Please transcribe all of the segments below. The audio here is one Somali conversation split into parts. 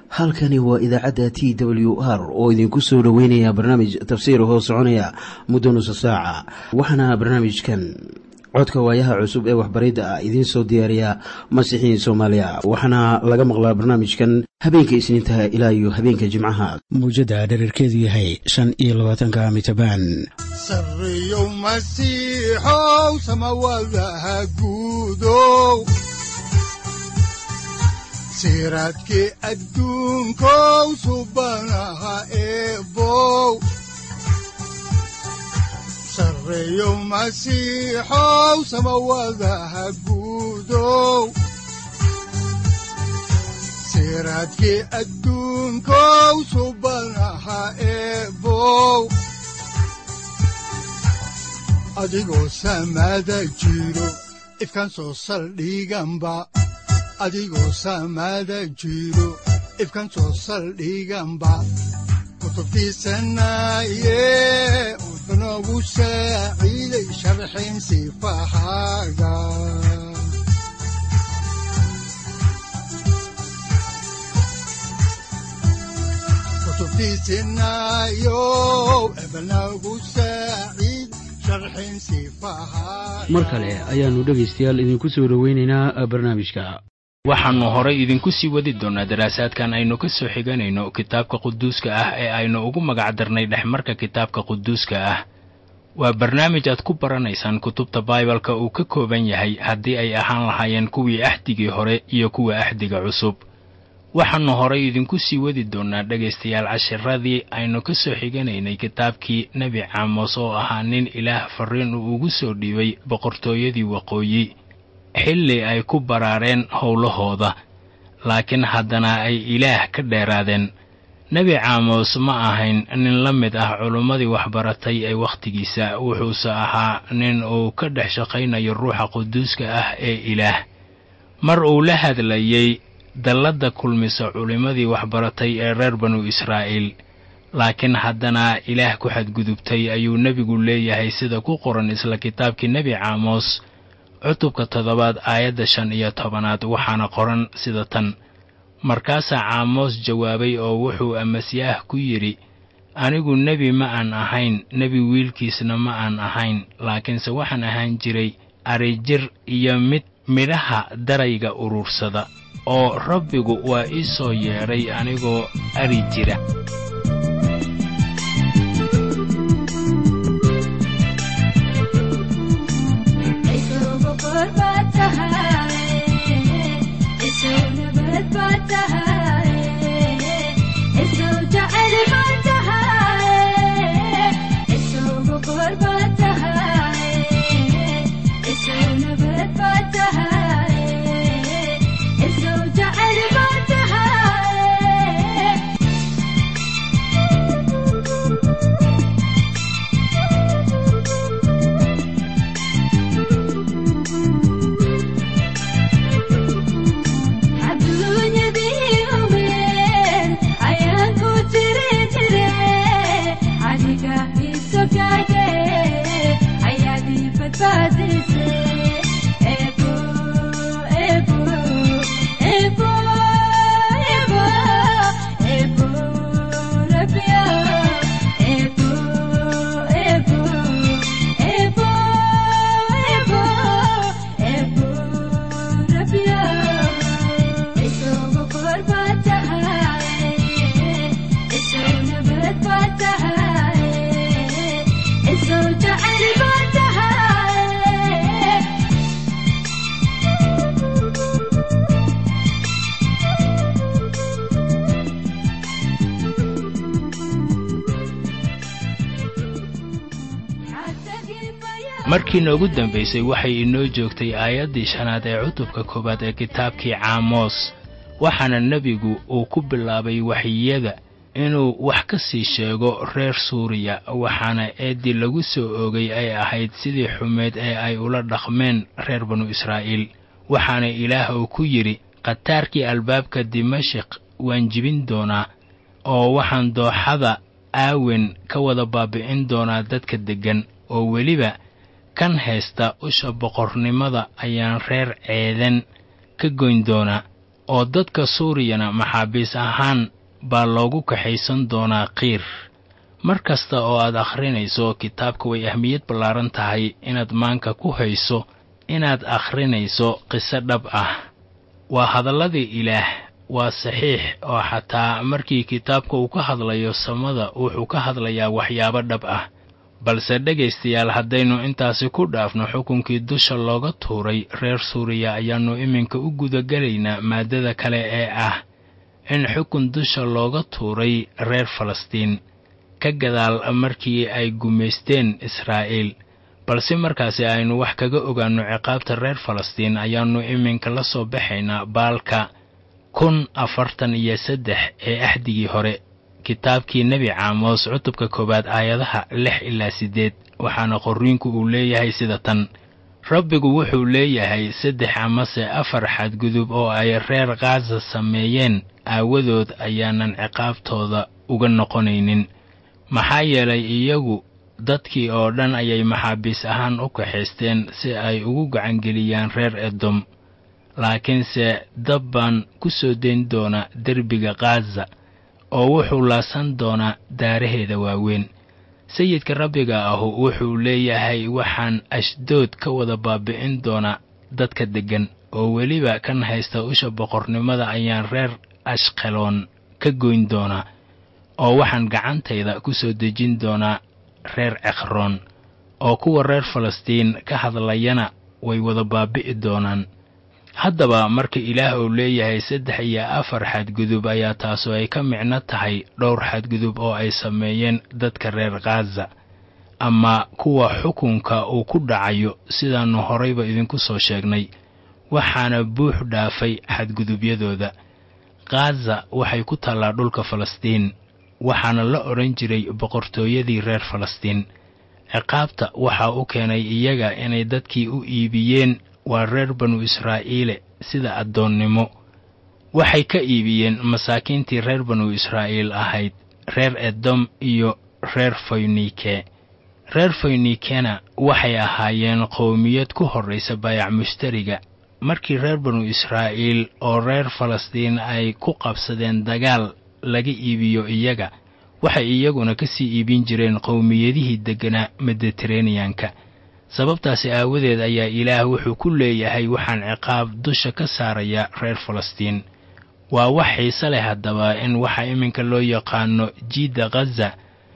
halkani waa idaacadda t w r oo idinku soo dhoweynaya barnaamij tafsiir hoo soconaya muddo nusa saaca waxaana barnaamijkan codka waayaha cusub ee waxbaridda ah idiin soo diyaariya masiixiin soomaaliya waxaana laga maqlaa barnaamijkan habeenka isniintaha ilaa iyo habeenka jimcaha mawjadda dhererkeedu yahay shan iyo labaatanka mitrbaan sareyow masiixow samawadaha guudow siraadkii adduunkow subanaha eebow sareyow masiixow samawadaha guudow siraadkii adduunkow subanaha eebow adigoo samaada jiro ifkan soo saldhiganba adigoo saamaada jiro ifkan soo saldhiganba kutubtiisanaaye wuxunogu saaciiday sharxin sifahaaga kutubtiisinaayo ebnagu saaciid sharxin sifahaaga mar kale ayaannu dhegaystayaal idinku soo dhoweynaynaa barnaamijka waxaannu horay idinku sii wadi doonnaa daraasaadkan aynu ka soo xiganayno kitaabka quduuska ah ee aynu ugu magac darnay dhexmarka kitaabka quduuska ah waa barnaamij aad ku baranaysaan kutubta baibalka uu ka kooban yahay haddii ay ahaan lahaayeen kuwii axdigii hore iyo kuwa axdiga cusub waxaannu horay idinku sii wadi doonnaa dhegaystayaal cashiradii aynu ka soo xiganaynay kitaabkii nebi caamos oo ahaa nin ilaah farriin uu ugu soo dhiibay boqortooyadii waqooyi xilli ay ku baraareen howlahooda laakiin haddana ay ilaah ka dheeraadeen nebi caamos ma ahayn nin la mid ah culummadii waxbaratay ee wakhtigiisa wuxuuse ahaa nin uu ka dhex shaqaynayo ruuxa quduuska ah ee ilaah mar uu la hadlayey dalladda kulmisa culimmadii waxbaratay ee reer banu israa'iil laakiin haddana ilaah ku xadgudubtay ayuu nebigu leeyahay sida ku qoran isla kitaabkii nebi caamos cutubka toddobaad aayadda shan iyo tobanaad waxaana qoran sida tan markaasaa caamos jawaabay oo wuxuu amasiyaah ku yidhi anigu nebi ma aan ahayn nebi wiilkiisna ma aan ahayn laakiinse waxaan ahaan jiray arijir iyo mid midhaha darayga urursada oo rabbigu waa ii soo yeedhay anigoo ari jira markii noogu dambaysay waxay inoo joogtay aayaddii shanaad ee cutubka koowaad ee kitaabkii caamos waxaana nebigu uu ku bilaabay waxyiyada inuu wax ka sii sheego reer suuriya waxaana eeddii lagu soo oogay ay ahayd sidii xumeed ee ay ula dhaqmeen reer banu israa'iil waxaana ilaah uu ku yidhi khataarkii albaabka dimashik waan jibin doonaa oo waxaan dooxada aawen ka wada baabi'in doonaa dadka deggan oo weliba kan haysta usha boqornimada ayaan reer ceedan ka goyn doonaa oo dadka suuriyana maxaabiis ahaan baa loogu kaxaysan doonaa qiir mar kasta oo aad akhrinayso kitaabka way ahmiyad ballaaran tahay inaad maanka ku hayso inaad akhrinayso qiso dhab ah waa hadalladii ilaah waa saxiix oo xataa markii kitaabka uu ka hadlayo samada wuxuu ka hadlayaa waxyaabo dhab ah balse dhegaystayaal haddaynu intaasi ku dhaafno xukunkii dusha looga tuuray reer suuriya ayaannu iminka u gudagelaynaa maaddada kale ee ah in xukun dusha looga tuuray reer falastiin ka gadaal markii ay gumaysteen israa'iil balse markaasi aynu wax kaga ogaanno ciqaabta reer falastiin ayaannu iminka la soo baxaynaa baalka kun afartan iyo saddex ee axdigii hore kitaabkii nebi caamos cutubka koowaad aayadaha lix ilaa siddeed waxaana qorriinku uu leeyahay sida tan rabbigu wuxuu leeyahay saddex amase afar xadgudub oo ay reer khaasa sameeyeen aawadood ayaanan ciqaabtooda uga noqonaynin maxaa yeelay iyagu dadkii oo dhan ayay maxaabiis ahaan u kaxaysteen si ay ugu gacangeliyaan reer edom laakiinse dab baan ku soo dayn doonaa derbiga khaza oo wuxuu laasan doonaa daaraheeda waaweyn sayidka rabbiga ahu wuxuu leeyahay waxaan ashdood ka wada baabi'in doonaa dadka deggan oo weliba kan haysta usha boqornimada ayaan reer ashqeloon ka goyn doonaa oo waxaan gacantayda ku soo dejin doonaa reer cekhroon oo kuwa reer falastiin ka hadlayana way wada baabi'i doonaan haddaba marka ilaah uu leeyahay saddex iyo afar xadgudub ayaa taasu ay ka micno tahay dhowr xadgudub oo ay sameeyeen dadka reer khaza ama kuwa xukunka uu ku dhacayo sidaannu horayba idinku soo sheegnay waxaana buux dhaafay xadgudubyadooda khaza waxay ku taallaa dhulka falastiin waxaana la odhan jiray boqortooyadii reer falastiin ciqaabta waxaa u keenay iyaga inay dadkii u iibiyeen waa reer banu israa'iile sida addoonnimo waxay ka iibiyeen masaakiintii reer banu israa'iil ahayd reer edom iyo reer foynike reer foynikena waxay ahaayeen qowmiyad ku horraysa baayac mushtariga markii reer banu israa'iil oo reer falastiin ay ku qabsadeen dagaal laga iibiyo iyaga waxay iyaguna ka sii iibin jireen qowmiyadihii degganaa mediteraneyanka sababtaasi aawadeed ayaa ilaah wuxuu ku leeyahay waxaan ciqaab dusha ka saarayaa reer falastiin waa wax xiise leh haddaba in waxa iminka loo yaqaano jiidda khaza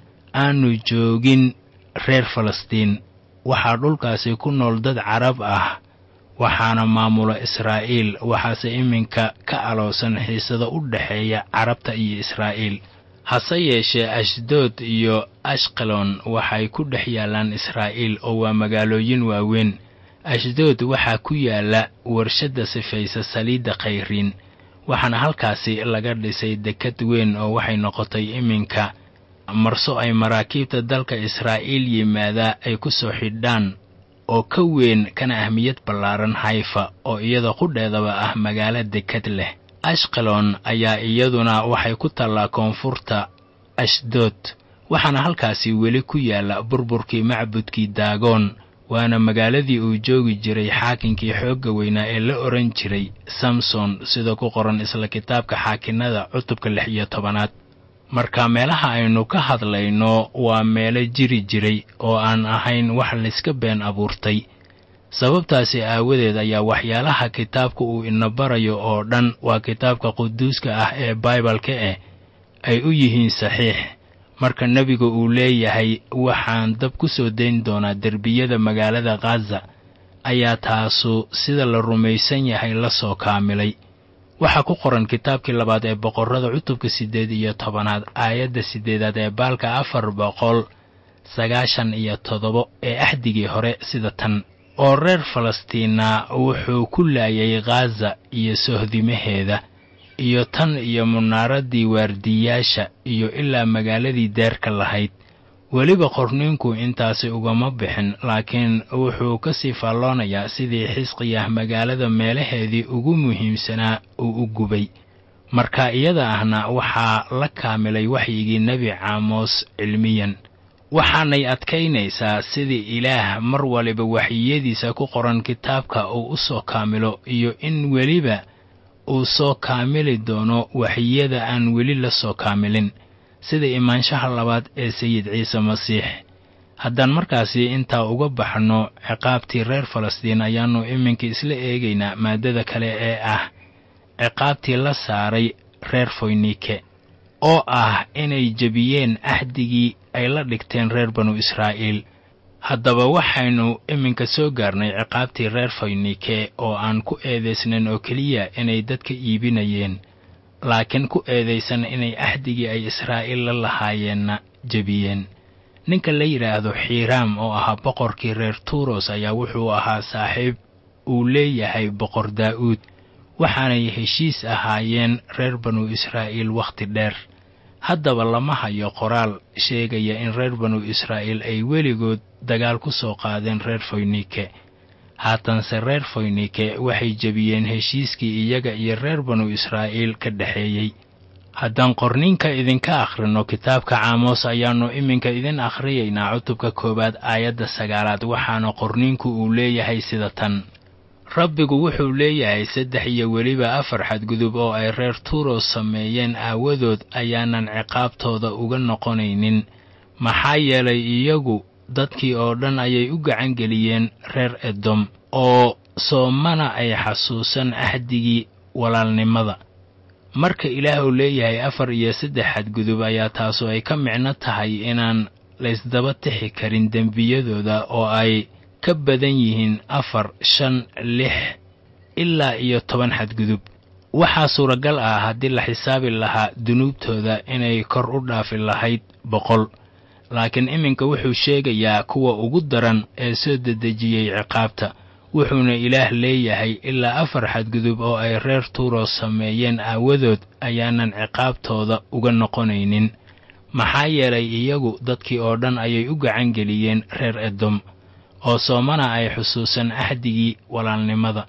aanu joogin reer falastiin waxaa dhulkaasi ku nool dad carab ah waxaana maamula israa'iil waxaase iminka ka aloosan xiisada u dhexeeya carabta iyo israa'iil hase yeeshee ashdood iyo ashqalon waxay ku dhex yaallaan israa'iil oo waa magaalooyin waaweyn ashdood waxaa ku yaalla warshadda sifaysa saliidda khayriin waxaana halkaasi laga dhisay dekad weyn oo waxay noqotay iminka marso ay maraakiibta dalka israa'iil yimaadaa ay ku soo xidhaan oo ka weyn kana ahmiyad ballaaran hayfa oo iyada qudheedaba ah magaalo dekad leh ashqalon ayaa iyaduna waxay ku taallaa koonfurta ashdood waxaana halkaasi weli ku yaalla burburkii macbudkii daagoon waana magaaladii uu joogi jiray xaakinkii xoogga weynaa ee la odhan jiray samson sida ku qoran isla kitaabka xaakinnada cutubka lix iyo tobanaad marka meelaha aynu ka hadlayno waa meelo jiri jiray oo aan ahayn wax layska been abuurtay sababtaasi aawadeed ayaa waxyaalaha kitaabka uu ina barayo oo dhan waa kitaabka quduuska ah ee baibalka eh ay u yihiin saxiix marka nebiga uu leeyahay waxaan dab ku soo dayn doonaa derbiyada magaalada khaza ayaa taasu sida la rumaysan yahay la soo kaamilay waxaa ku qoran kitaabkii labaad ee boqorrada cutubka siddeed iyo tobanaad aayadda siddeedaad ee baalka afar boqol sagaashan iyo toddoba ee axdigii hore sida tan oo reer falastiina wuxuu ku laayay khaza iyo sohdimaheeda iyo tan iyo munaaradii waardiyaasha iyo ilaa magaaladii deerka lahayd weliba qorniinku intaasi ugama bixin laakiin wuxuu ka sii faalloonayaa sidii xisqiyah magaalada meelaheedii ugu muhiimsanaa uu u gubay marka iyada ahna waxaa la kaamilay waxyigii nebi caamos cilmiyan waxaanay adkaynaysaa sidii ilaah mar waliba waxyiyadiisa ku qoran kitaabka uu u soo kaamilo iyo in weliba uu soo kaamili doono waxyada aan weli la soo kaamilin sida imaanshaha labaad ee sayid ciise masiix haddaan markaasi intaa uga baxno ciqaabtii reer falastiin ayaannu iminka isla eegaynaa maaddada kale ee ah ciqaabtii la saaray reer foynike oo ah inay jebiyeen axdigii ay la dhigteen reer banu israa'iil haddaba waxaynu iminka soo gaarnay ciqaabtii reer foynike oo aan ku eedaysnayn oo keliya inay dadka iibinayeen laakiin ku eedaysan inay axdigii ay israa'iil la lahaayeenna jebiyeen ninka la yidhaahdo xiiraam oo ahaa boqorkii reer tuuros ayaa wuxuu ahaa saaxiib uu leeyahay boqor daa'uud waxaanay heshiis ahaayeen reer banu israa'iil wakhti dheer haddaba lama hayo qoraal sheegaya in reer banu israa'iil ay weligood dagaal ku soo qaadeen reer foynike haatanse reer foynike waxay jebiyeen heshiiskii iyaga iyo reer banu israa'iil ka dhexeeyey haddaan qorniinka idinka akhrino kitaabka caamos ayaannu iminka idin akhriyaynaa cutubka koowaad aayadda sagaalaad waxaana qorniinku uu leeyahay sida tan rabbigu wuxuu leeyahay saddex iyo weliba afar xadgudub oo ay reer tuuros sameeyeen aawadood ayaanan ciqaabtooda uga noqonaynin maxaa yeelay iyagu dadkii oo dhan ayay u gacan geliyeen reer edom oo soomana ay xasuusan axdigii walaalnimada marka ilaah uu leeyahay afar iyo saddex xadgudub ayaa taasu ay ka micno tahay inaan laysdaba tixi karin dembiyadooda oo ay ka badan yihiin afar shan lix ilaa iyo toban xadgudub waxaa suuragal ah haddii la xisaabi lahaa dunuubtooda inay kor u dhaafi lahayd boqol laakiin iminka wuxuu sheegayaa kuwa ugu daran ee soo dedejiyey ciqaabta wuxuuna ilaah leeyahay ilaa afar xadgudub oo ay reer tuuros sameeyeen aawadood ayaanan ciqaabtooda uga noqonaynin maxaa yeelay iyagu dadkii oo dhan ayay u gacan geliyeen reer edom oo soomana ay xusuusan axdigii walaalnimada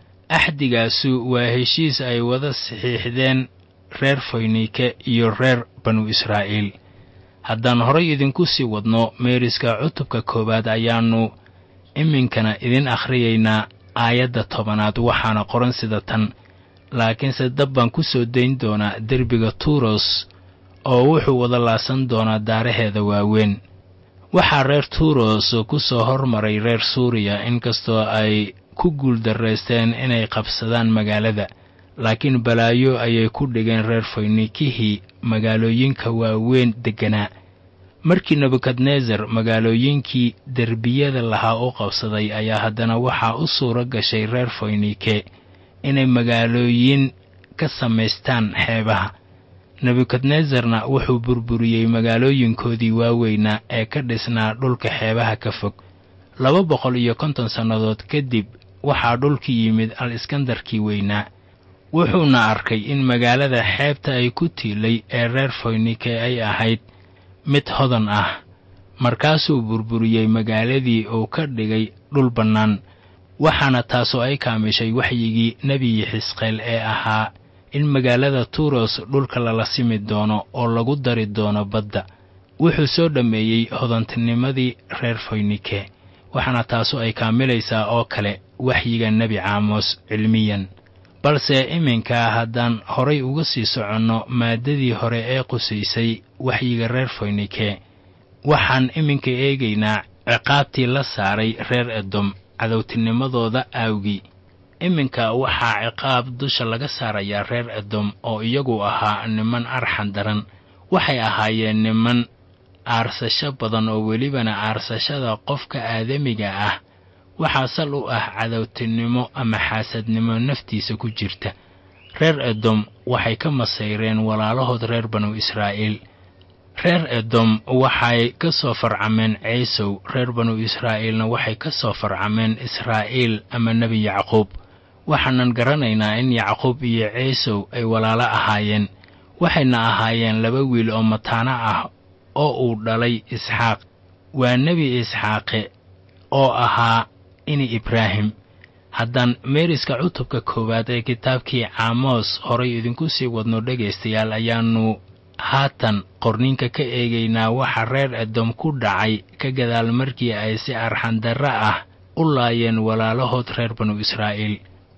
axdigaasu waa heshiis ay wada saxiixdeen reer foynike iyo reer banu israa'iil haddaan horay idinku sii wadno meeriska cutubka koowaad ayaannu iminkana idin akhriyaynaa aayadda tobanaad waxaana qoran sida tan laakiinse dab baan ku soo dayn doonaa derbiga tuuros oo wuxuu wada laasan doonaa daaraheeda waaweyn waxaa reer tuuros ku soo hormaray reer suuriya inkastoo ay ku guuldarraysteen inay qabsadaan magaalada laakiin balaayo ayay ku dhigeen reer foynikihii magaalooyinka waaweyn degganaa markii nebukadnesar magaalooyinkii derbiyada lahaa u qabsaday ayaa haddana waxaa u suuro gashay reer foynike inay magaalooyin ka samaystaan xeebaha nebukadnesarna wuxuu burburiyey magaalooyinkoodii waaweynaa ee ka dhisnaa dhulka xeebaha ka fog laba boqol iyo konton sannadood kadib waxaa dhulkii yimid al iskandarkii weynaa wuxuuna arkay in magaalada xeebta ay ku tiilay ee reer foynike ay ahayd mid hodan ah markaasuu burburiyey magaaladii uu ka dhigay dhul bannaan waxaana taasoo ay kaamishay waxyigii nebi xisqeel ee ahaa in magaalada tuuros dhulka lala simi doono oo lagu dari doono badda wuxuu soo dhammeeyey hodantinimadii reer foynike waxaana taasu ay kaamilaysaa oo kale waxyiga nebi caamos cilmiyan balse iminka haddaan horay uga sii soconno maaddadii hore ee qusaysay waxyiga reer foynike waxaan iminka eegaynaa ciqaabtii la saaray reer edom cadowtinimadooda aawgii iminka waxaa ciqaab dusha laga saarayaa reer edom oo iyagu ahaa niman arxan daran waxay ahaayeen niman aarsasho badan oo welibana aarsashada qofka aadamiga ah waxaa sal u ah cadowtinimo ama xaasadnimo naftiisa ku jirta reer edom waxay ka masayreen walaalahood reer banu israa'iil reer edom waxay ka soo farcameen ciisow reer banu israa'iilna waxay ka soo farcameen israa'iil ama nebi yacquub waxaanan garanaynaa in yacquub iyo ciisow ay walaalo ahaayeen waxayna ahaayeen laba wiil oo mataano ah oo uu dhalay isxaaq waa nebi isxaaqe oo ahaa ini ibraahim haddaan meeriska cutubka koowaad ee kitaabkii caamos horay idinku sii wadno dhegaystayaal ayaannu haatan qorninka ka eegaynaa waxa reer edom ku dhacay ka gadaal markii ay si arxandarra ah u laayeen walaalahood reer banu israa'iil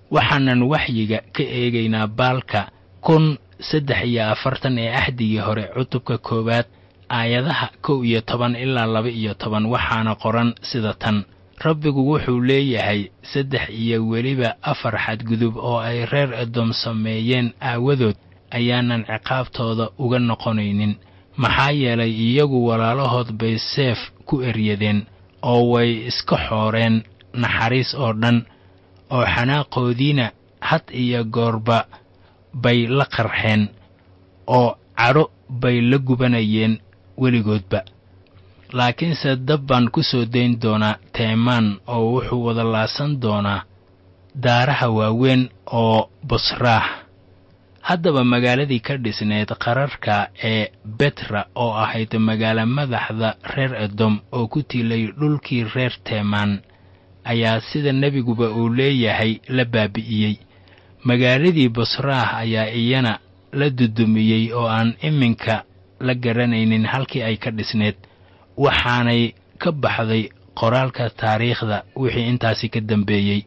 waxaanan waxyiga ka eegaynaa baalka kun saddex iyo afartan ee axdigii hore cutubka koowaad aayadaha kow iyo toban ilaa laba iyo toban waxaana qoran sida tan rabbigu wuxuu leeyahay saddex iyo weliba afar xadgudub oo ay reer edom sameeyeen aawadood ayaanan ciqaabtooda uga noqonaynin maxaa yeelay iyagu walaalahood bay seef ku eryadeen oo way iska xooreen naxariis oo dhan oo xanaaqoodiina had iyo goorba bay la qarxeen oo cadho bay la gubanayeen weligoodba laakiinse dab baan ku soo dayn doonaa teemaan oo wuxuu wada laasan doonaa daaraha waaweyn oo busraah haddaba magaaladii ka dhisneed qararka ee betra oo ahayd magaalo madaxda reer edom oo ku tiilay dhulkii reer teemaan ayaa sida nebiguba uu leeyahay la baabi'iyey magaaladii busraah ayaa iyana la dudumiyey oo aan iminka la garanaynin halkii ay ka dhisneed waxaanay ka baxday qoraalka taariikhda wixii intaasi ka dambeeyey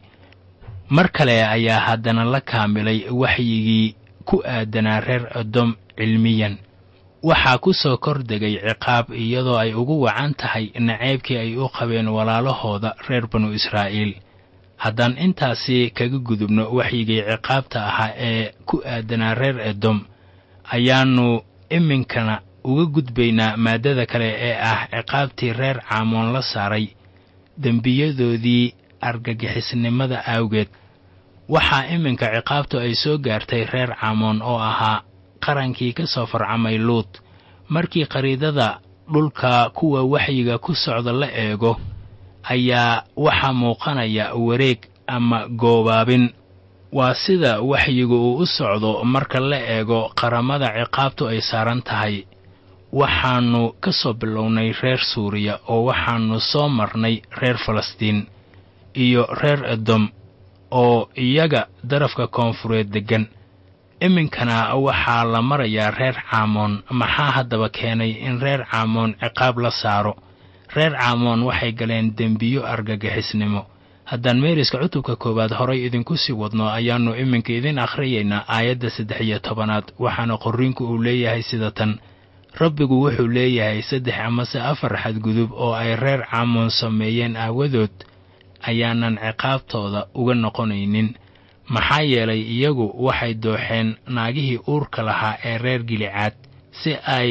mar kale ayaa haddana la kaamilay waxyigii ku aadanaa reer edom cilmiyan waxaa ku soo kordegay ciqaab iyadoo ay ugu wacan tahay naceybkii ay u qabeen walaalahooda reer banu israa'iil haddaan intaasi kaga gudubno waxyigii ciqaabta ahaa ee ku aadanaa reer edom ayaannu iminkana uga gudbaynaa maaddada kale ee ah ciqaabtii reer caamoon la saaray dembiyadoodii argagixisnimada awgeed waxaa iminka ciqaabtu ay soo gaartay reer caamoon oo ahaa qarankii ka soo farcamay luut markii qariidada dhulka kuwa waxyiga ku socda la eego ayaa waxaa muuqanaya wareeg ama goobaabin waa sida waxyigu uu u socdo marka la eego qaramada ciqaabtu ay saaran tahay waxaannu ka soo bilownay reer suuriya oo waxaannu soo marnay reer falastiin iyo reer edom oo iyaga darafka koonfureed deggan iminkana waxaa la marayaa reer caamoon maxaa haddaba keenay in reer caamoon ciqaab la saaro reer caamoon waxay galeen dembiyo argagixisnimo haddaan meeriska cutubka koowaad horay idinku sii wadno ayaannu iminka idin akhriyaynaa aayadda saddex iyo tobanaad waxaana qorriinku uu leeyahay sida tan rabbigu wuxuu leeyahay saddex amase afar xadgudub oo ay reer caamoon sameeyeen aawadood ayaanan ciqaabtooda uga noqonaynin maxaa yeelay iyagu waxay dooxeen naagihii uurka lahaa ee reer gilicaad si ay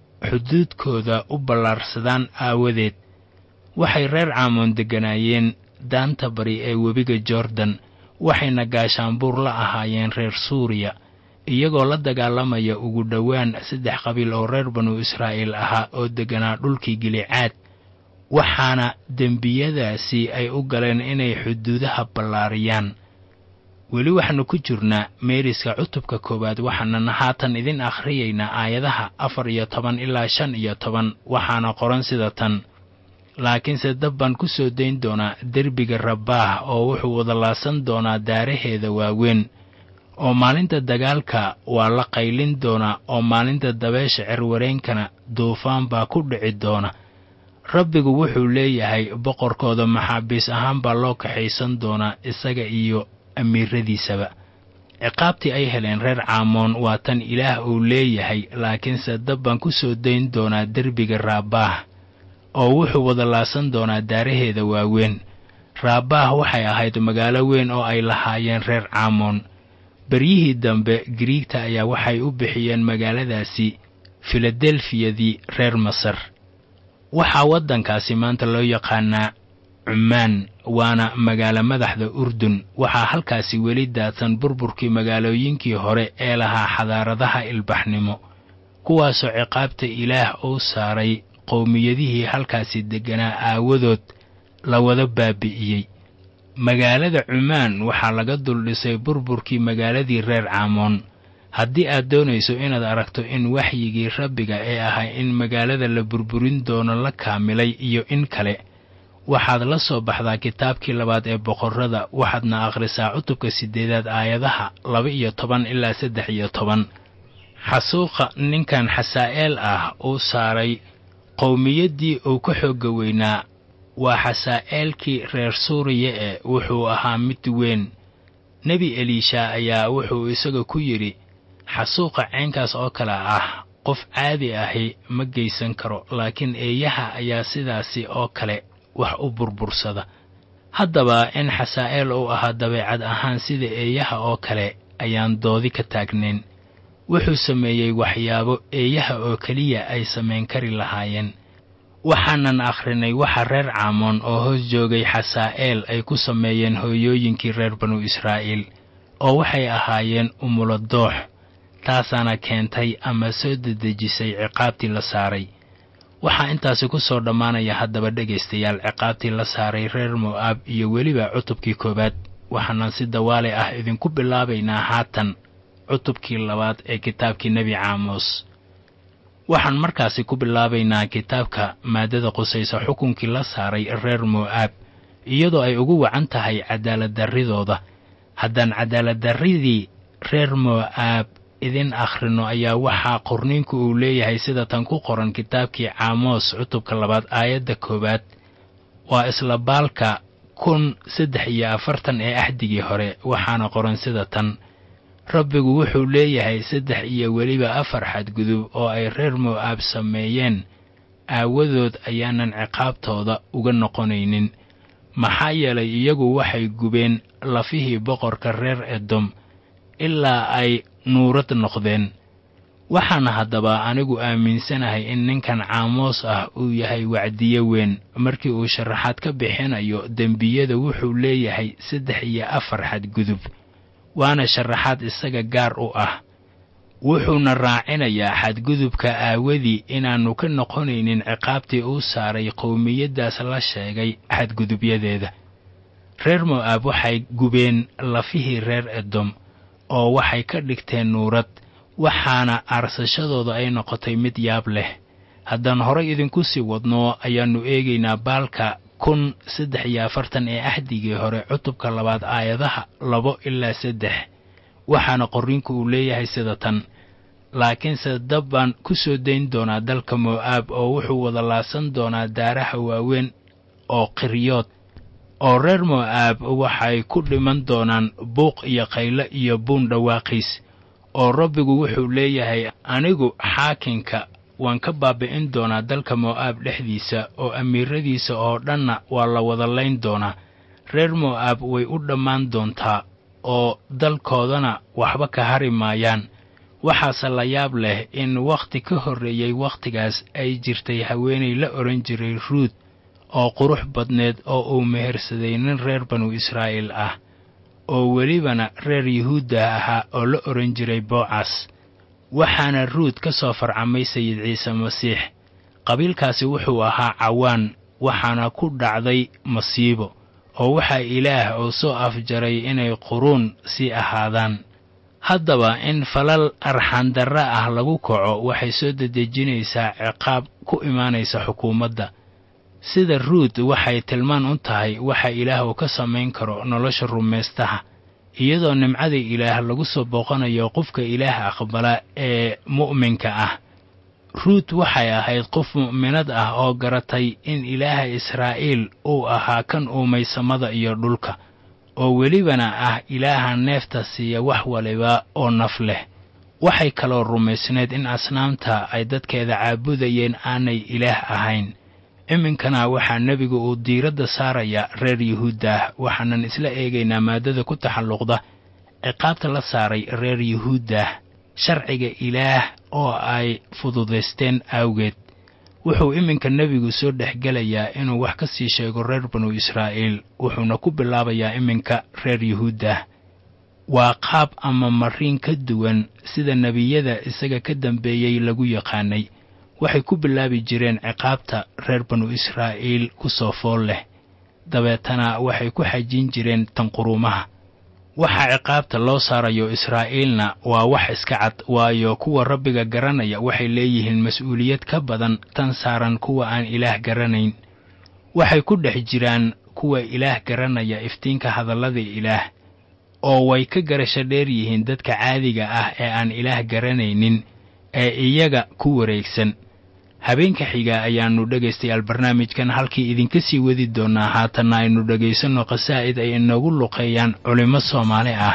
xuduudkooda u ballaarsadaan aawadeed waxay reer caamoon degganaayeen daanta bari ee webiga jordan waxayna gaashaanbuur la ahaayeen reer suuriya iyagoo la dagaalamaya ugu dhowaan saddex qabiil oo reer banu israa'iil ahaa oo degganaa dhulkii gilicaad waxaana dembiyadaasi ay u galeen inay xuduudaha ballaariyaan weli waxaannu ku jirnaa meeriska cutubka koowaad waxaanana haatan idin akhriyaynaa aayadaha afar iyo toban ilaa shan iyo toban waxaana qoran sida tan laakiinse dab baan ku soo dayn doonaa derbiga rabbaah oo wuxuu wada laasan doonaa daaraheeda waaweyn oo maalinta dagaalka waa la qaylin doonaa oo maalinta dabeesha cerwareenkana duufaan baa ku dhici doona rabbigu wuxuu leeyahay boqorkooda maxaabiis ahaan baa loo kaxaysan doonaa isaga iyo amiiradiisaba ciqaabtii ay heleen reer caamoon waa tan ilaah uu leeyahay laakiinse dab baan ku soo dayn doonaa derbiga raabaah oo wuxuu wada laasan doonaa daaraheeda waaweyn raabaah waxay ahayd magaalo weyn oo ay lahaayeen reer caamoon beryihii dambe giriigta ayaa waxay u bixiyeen magaaladaasi filadelfiyadii reer masar waxaa waddankaasi maanta loo yaqaanaa cumaan waana magaalo madaxda urdun waxaa halkaasi weli daadsan burburkii magaalooyinkii hore ee lahaa xadaaradaha ilbaxnimo kuwaasoo ciqaabta ilaah uu saaray qowmiyadihii halkaasi degganaa aawadood la wada baabi'iyey magaalada cumaan waxaa laga duldhisay burburkii magaaladii reer caamoon haddii aad doonayso inaad aragto in waxyigii rabbiga ee ahaa in magaalada la burburin doono la kaamilay iyo in kale waxaad la soo baxdaa kitaabkii labaad ee boqorrada waxaadna akhrisaa cutubka siddeedaad aayadaha laba iyo toban ilaa saddex iyo toban xasuuqa ninkan xasaa'eel ah uu saaray qowmiyaddii uu ka xoogga weynaa waa xasaa'eelkii reer suuriya ee wuxuu ahaa mid weyn nebi eliisha ayaa wuxuu isaga ku yidhi xasuuqa caynkaas oo kale ah qof caadi ahi ma geysan karo laakiin eeyaha ayaa sidaasi oo kale wax u burbursada haddaba in xasaa'eel uu ahaa dabeecad ahaan sida eeyaha oo kale ayaan doodi ka taagnayn wuxuu sameeyey waxyaabo eeyaha oo keliya ay samayn kari lahaayeen waxaanan akhrinay waxa reer caamoon oo hoos joogay xasaa'eel ay ku sameeyeen hooyooyinkii reer banu israa'iil oo waxay ahaayeen umulo doox taasaana keentay ama soo dedejisay ciqaabtii la saaray waxaa intaasi ku soo dhammaanaya haddaba dhegaystayaal ciqaabtii la saaray reer mo'aab iyo weliba cutubkii koowaad waxaanan si dawaale ah idinku bilaabaynaa haatan cutubkii labaad ee kitaabkii nebi caamos waxaan markaasi ku bilaabaynaa kitaabka maaddada qusaysa xukunkii la saaray reer mo'aab iyadoo ay ugu wacan tahay cadaaladdarridooda haddaan cadaaladdarridii reer mo'aab idin akhrino ayaa waxaa qorniinku uu leeyahay sida tan ku qoran kitaabkii caamos cutubka labaad aayadda koowaad waa isla baalka kun saddex iyo afartan ee axdigii hore waxaana qoran sida tan rabbigu wuxuu leeyahay saddex iyo weliba afar xadgudub oo ay reer mo'aab sameeyeen aawadood ayaanan ciqaabtooda uga noqonaynin maxaa yeelay iyagu waxay gubeen lafihii boqorka reer edom ilaa ay nuurad noqdeen waxaana haddaba anigu aaminsanahay in ninkan caamoos ah uu yahay wacdiye weyn markii uu sharaxaad ka bixinayo dembiyada wuxuu leeyahay saddex iyo afar xadgudub waana sharaxaad isaga gaar u ah wuxuuna raacinayaa xadgudubka aawadii inaannu ka noqonaynin ciqaabtii uu saaray qowmiyaddaas la sheegay xadgudubyadeeda reer mo'aab waxay gubeen lafihii reer edom oo waxay ka dhigteen nuurad waxaana aarsashadooda ay noqotay mid yaab leh haddaan horay idinku sii wadno ayaannu eegaynaa baalka kun saddex iyo afartan ee axdigii hore cutubka labaad aayadaha labo ilaa saddex waxaana qorriinku uu leeyahay sida tan laakiinse dab baan ku soo dayn doonaa dalka mo'aab oo wuxuu wada laasan doonaa daaraha waaweyn oo qiryood oo reer mo'aab waxay ku dhiman doonaan buuq iyo qayle iyo buun dhawaaqiis oo rabbigu wuxuu leeyahay anigu xaakinka waan ka baabi'in doonaa dalka mo'aab dhexdiisa oo amiiradiisa oo dhanna waa la wada layn doonaa reer mo'aab way u dhammaan doontaa oo dalkoodana waxba ka hari maayaan waxaase la yaab leh in wakhti ka horreeyey wakhtigaas ay jirtay haweenay la odhan jiray ruud oo qurux badneed oo uu mehersaday nin reer banu israa'iil ah oo welibana reer yuhuudda ahaa oo la odhan jiray boocas waxaana ruud ka soo farcamay sayid ciise masiix qabiilkaasi wuxuu ahaa cawaan waxaana ku dhacday masiibo oo waxaa ilaah oo soo afjaray inay quruun sii ahaadaan haddaba in falal arxandarra ah lagu kaco waxay soo dedejinaysaa ciqaab ku imaanaysa xukuumadda sida ruud waxay tilmaan u tahay waxa ilaah uu ka samayn karo nolosha rumaystaha iyadoo nimcada ilaah lagu soo booqanayo qofka ilaah aqbala ee mu'minka ah ruud waxay ahayd qof mu'minad ah oo garatay in ilaaha israa'iil uu ahaa kan uumay samada iyo dhulka oo welibana ah ilaaha neefta siiya wax waliba oo naf leh waxay kaloo rumaysneed in asnaamta ay dadkeeda caabudayeen aanay ilaah ahayn iminkana waxaa nebigu uu diiradda saaraya reer yuhuuddah waxaanan isla eegaynaa maaddada ku taxalluqda ciqaabta la saaray reer yuhuuddah sharciga ilaah oo ay fududaysteen awgeed wuxuu iminka nebigu soo dhexgelayaa inuu wax ka sii sheego reer banu israa'iil wuxuuna ku bilaabayaa iminka reer yuhuuddah waa qaab ama mariin ka duwan sida nebiyada isaga ka dambeeyey lagu yaqaanay waxay ku bilaabi jireen ciqaabta reer banu israa'iil ku soo fool leh dabeetana waxay ku xajin jireen tanquruumaha waxa ciqaabta loo saarayo israa'iilna waa wax iska cad waayo kuwa rabbiga garanaya waxay leeyihiin mas-uuliyad ka badan tan saaran kuwa aan ilaah garanayn waxay ku dhex jiraan kuwa ilaah garanaya iftiinka hadallada ilaah oo way ka garasho dheer yihiin dadka caadiga ah ee aan ilaah garanaynin ee iyaga ku wareegsan habeenka xiga ayaannu dhegaystayaal barnaamijkan halkii idinka sii wadi doonnaa haatanna aynu dhegaysanno qasaa'id ay inoogu luqeeyaan culimmo soomaali ah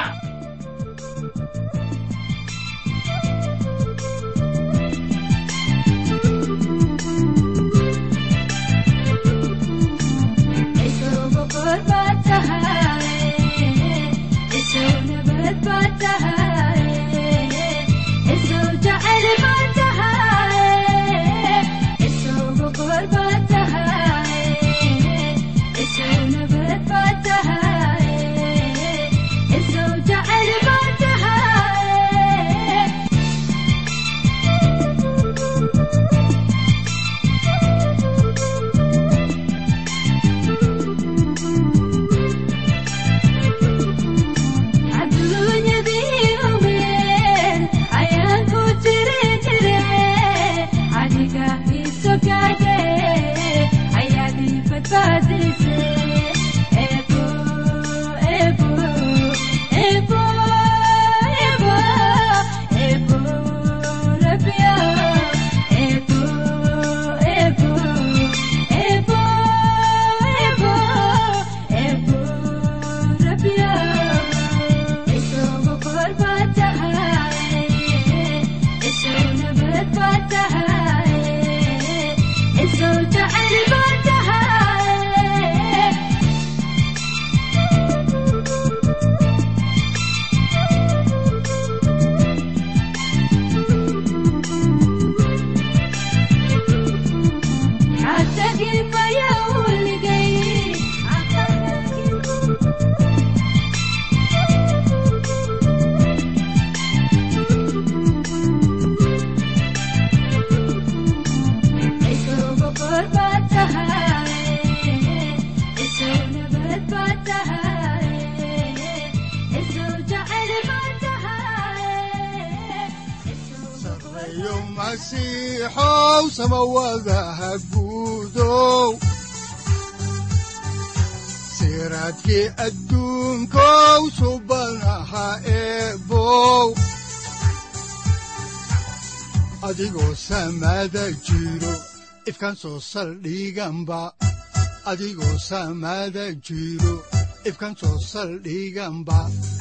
siraadkii adduunkow subanaha eebow adigoo samaada jiro ifkan soo saldhiganba adigoo samaada jiro ifkan soo saldhiganba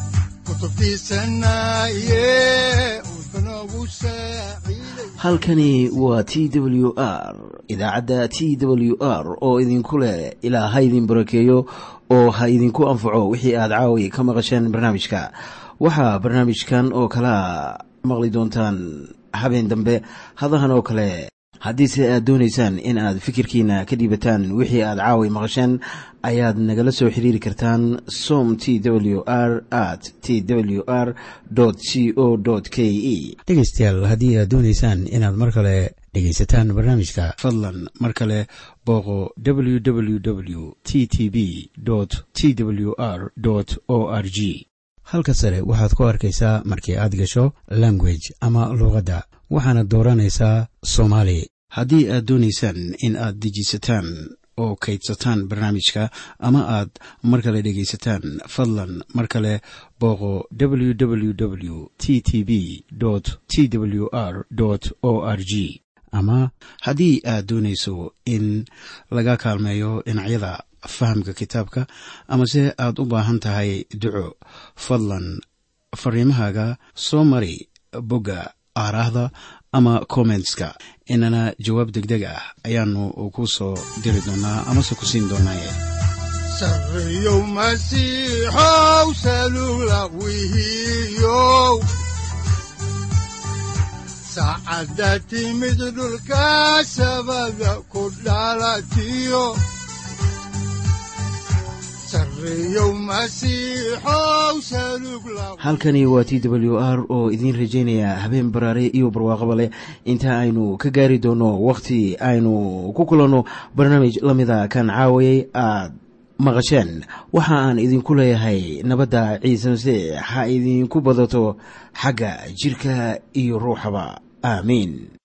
halkani waa t w r idaacadda t w r oo idinku leh ilaa ha idin barakeeyo oo ha idinku anfaco wixii aad caawi ka maqasheen barnaamijka waxaa barnaamijkan oo kalaa maqli doontaan habeen dambe hadahan oo kale haddiise aad doonaysaan in aad fikirkiina ka dhiibataan wixii aad caawi maqasheen ayaad nagala soo xiriiri kartaan som t w r at t w r c o k e dhegaystayaal haddii aad doonaysaan inaad mar kale dhegaysataan barnaamijka fadlan mar kale booqo www t t b t w r o r g halka sare waxaad ku arkaysaa markii aad gasho language ama luuqadda waxaana dooranaysaa soomaali haddii aad doonaysaan in aad dejisataan oo kaydsataan barnaamijka ama aad mar kale dhegaysataan fadlan mar kale booqo www t t b t w r o r g ama haddii aad doonayso in laga kaalmeeyo dhinacyada fahamka kitaabka amase aad u baahan tahay duco fadlan fariimahaaga soo mari bogga aaraahda ama kommentska inana jawaab degdeg ah ayaanu ku soo diri doonaa amase ku siin doonaaye sareyow masiixow salula wihiyow saacadda timid dhulka sabada ku dhalatiyo halkani waa t w r oo idiin rajaynaya habeen baraare iyo barwaaqaba leh inta aynu ka gaari doono wakhti aynu ku kulanno barnaamij la mida kan caawayay aad maqasheen waxa aan idinku leeyahay nabadda ciise masiix ha idinku badato xagga jidhka iyo ruuxaba aamiin